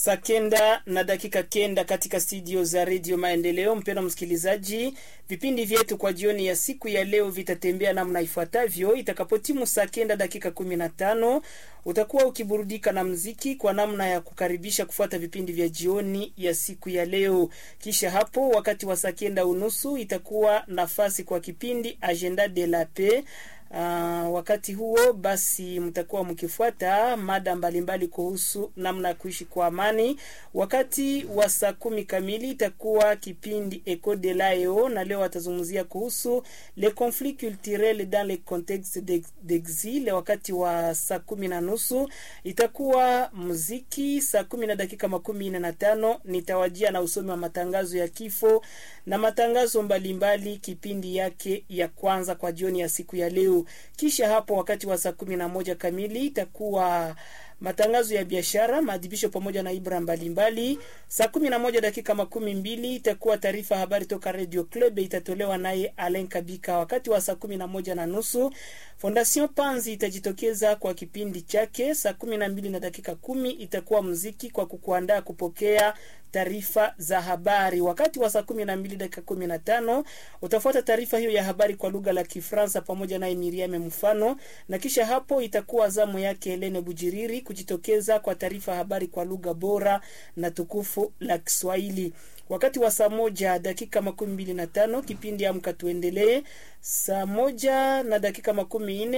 Saa kenda na dakika kenda katika studio za redio Maendeleo. Mpendwa msikilizaji, vipindi vyetu kwa jioni ya siku ya leo vitatembea namna ifuatavyo. Itakapotimu saa kenda dakika kumi na tano utakuwa ukiburudika na mziki kwa namna ya kukaribisha kufuata vipindi vya jioni ya siku ya leo. Kisha hapo wakati wa saa kenda unusu itakuwa nafasi kwa kipindi Agenda de la Paix. Uh, wakati huo basi mtakuwa mkifuata mada mbalimbali kuhusu namna ya kuishi kwa amani. Wakati wa saa kumi kamili itakuwa kipindi Eco de Lao, na leo watazungumzia kuhusu le conflit culturel dans le contexte d'exil. Wakati wa saa kumi na nusu itakuwa muziki. Saa kumi na dakika makumi nne na tano nitawajia na usomi wa matangazo ya kifo na matangazo mbalimbali mbali, kipindi yake ya kwanza kwa jioni ya siku ya leo. Kisha hapo wakati wa saa kumi na moja kamili itakuwa matangazo ya biashara, maadhibisho pamoja na ibra mbalimbali. Saa kumi na moja dakika makumi mbili itakuwa taarifa habari toka Radio Club, itatolewa naye Alen Kabika. Wakati wa saa kumi na moja na nusu Fondation Panzi itajitokeza kwa kipindi chake. Saa kumi na mbili na dakika kumi itakuwa muziki kwa kukuandaa kupokea taarifa za habari. Wakati wa saa kumi na mbili dakika kumi na tano utafuata taarifa hiyo ya habari kwa lugha la Kifransa pamoja naye Miriame Mfano, na kisha hapo itakuwa zamu yake Helene Bujiriri kujitokeza kwa taarifa habari kwa lugha bora na tukufu la Kiswahili. Wakati wa saa moja dakika makumi mbili na tano kipindi Amka Tuendelee. Saa moja na dakika makumi nne